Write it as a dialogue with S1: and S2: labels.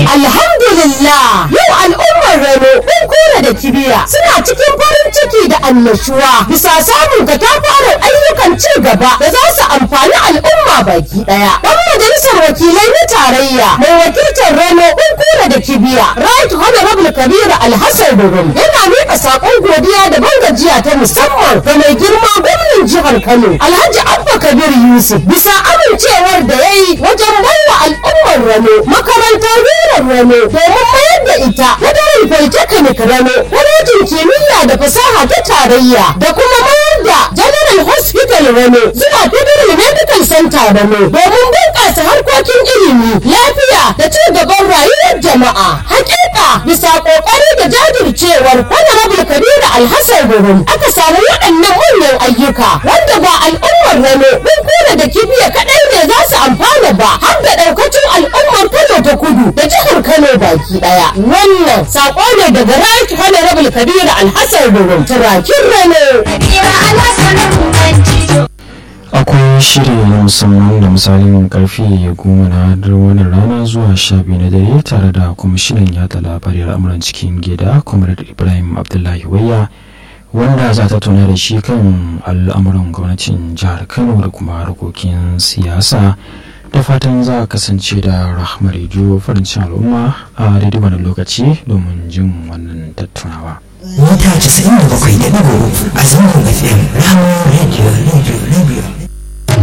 S1: Alhamdulillah yau al'ummar Rano kun kura da kibiya suna cikin farin ciki da annashuwa bisa samun katafaren ayyukan ci gaba da za su amfani al'umma baki daya. Dan majalisar wakilai na tarayya mai wakiltar Rano kun kura da kibiya Right Honorable Kabiru Alhassan Durum yana miƙa saƙon godiya da bangajiya ta musamman ga mai girma gwamnan jihar Kano Alhaji Abba Kabir Yusuf bisa amincewar da ya yi wajen baiwa al'ummar Rano makarantar rurar Rano domin mayar da ita Federal Polytechnic Rano kwalejin kimiyya da fasaha ta tarayya da kuma mayar da General Hospital Rano zuwa Federal Medical Center Rano domin bunƙasa harkokin ilimi lafiya da ci gaban rayuwar jama'a hakika bisa ƙoƙari da jajircewar Honorable Kabiru Alhassan Gurum aka samu waɗannan manyan ayyuka wanda ba al'ummar Rano kun kura da kibiya kaɗai ne za su amfana ba har da ɗaukacin al'ummar Kano ta kudu da jihar Kano baki ɗaya wannan saƙo ne daga Right Honorable Kabiru Alhassan Gurum turakin Rano.
S2: akwai shiri na musamman da misalin karfe goma na wani rana zuwa sha biyu na dare tare da kwamishinan yada labarai al'amuran cikin gida comrade ibrahim abdullahi wayya wanda za ta tuna da shi kan al'amuran gwamnatin jihar kano da kuma harkokin siyasa da fatan za a kasance da rahmar rediyo farin al'umma a daidai wani lokaci domin jin wannan tattaunawa
S3: mita 97.3 a zangon fm rahama radio radio radio